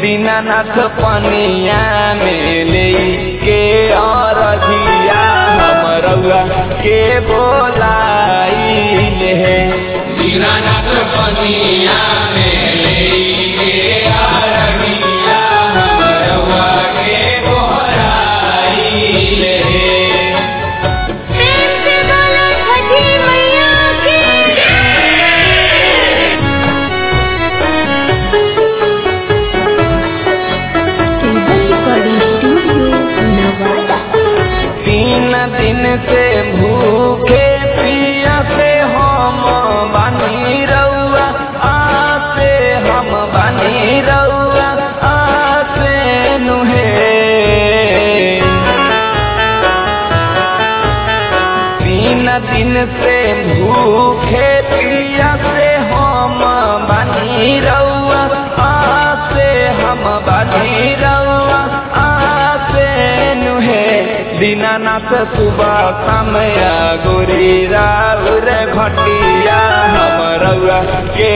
दीनानाथ पनिया में ले के अरधिया हम रउआ के बोलाइले हे दीनानाथ पनिया में लेके आरगिया हम रउआ के बोहराइले प्रेम से बोलो छठी मैया की केबल रिकॉर्डिंग स्टूडियो नवादा तीन दिन से भूखे पिया से हम बानी रउआ आसे हम बानी रउआ आसे नुहे तीन दिन से भूखे पिया से हम बानी रउआ आसे हम बानी रउआ आसे नुहे दीनानाथ सुबह समय गोरी राउर घटिया हम रउआ के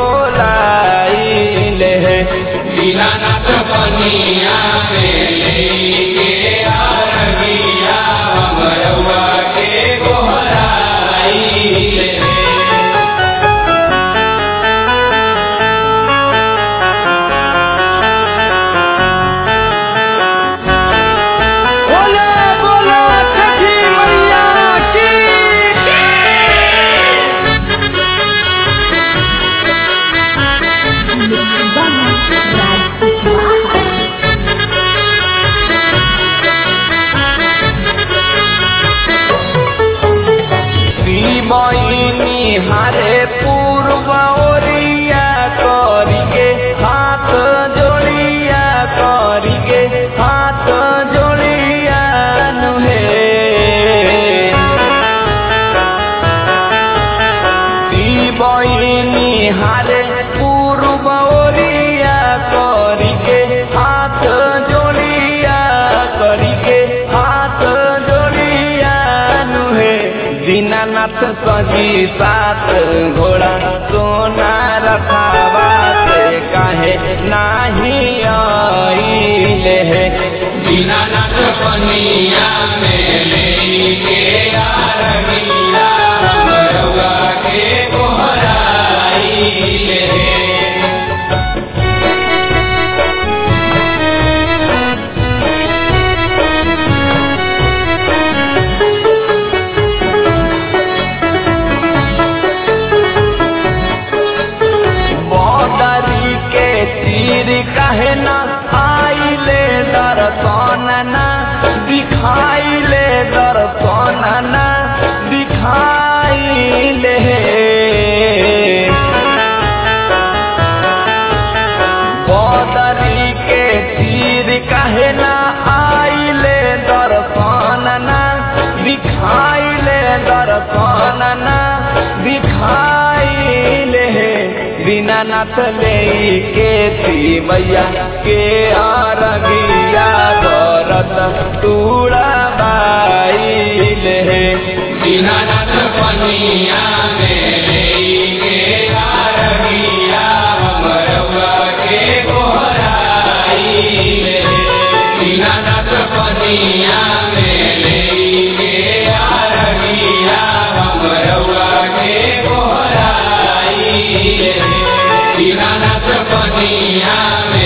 बोलाइले हे दीनानाथ पनिया में लेके आरगिया हम रउआ के बोहराइले बोले बोले छठी मैया की श्रीमयी हारे पूर्व ओरिया करिके हाथ जोड़िया करिके हाथ जोड़िया नुहे श्रीमयी हारे पूर्व ओरिया करिके हाथ जोड़िया करिके हाथ जोड़िया नुहे दीनानाथ सजी सात घोड़ा सोना रखावा से काहे नाही आइले हे दीनानाथ पनिया में लेके आरगिया हम रउआ के बोहराइले बदरी के तीर कहे न आइले दर्शन न दिखाइले दर्शन न दिखाइले बदरी के तीर कहे न आइले दर्शन न दिखाइले दर्शन न दिखाइले दीनानाथ ले के ती मैया के आरगिया भरत तूड़ा बाइले दीनानाथ पनिया में लेके आरगिया हम रउआ के बोहराइले दीनानाथ पनिया में लेके आरगिया हम रउआ के बोहराइले दीनानाथ पनिया में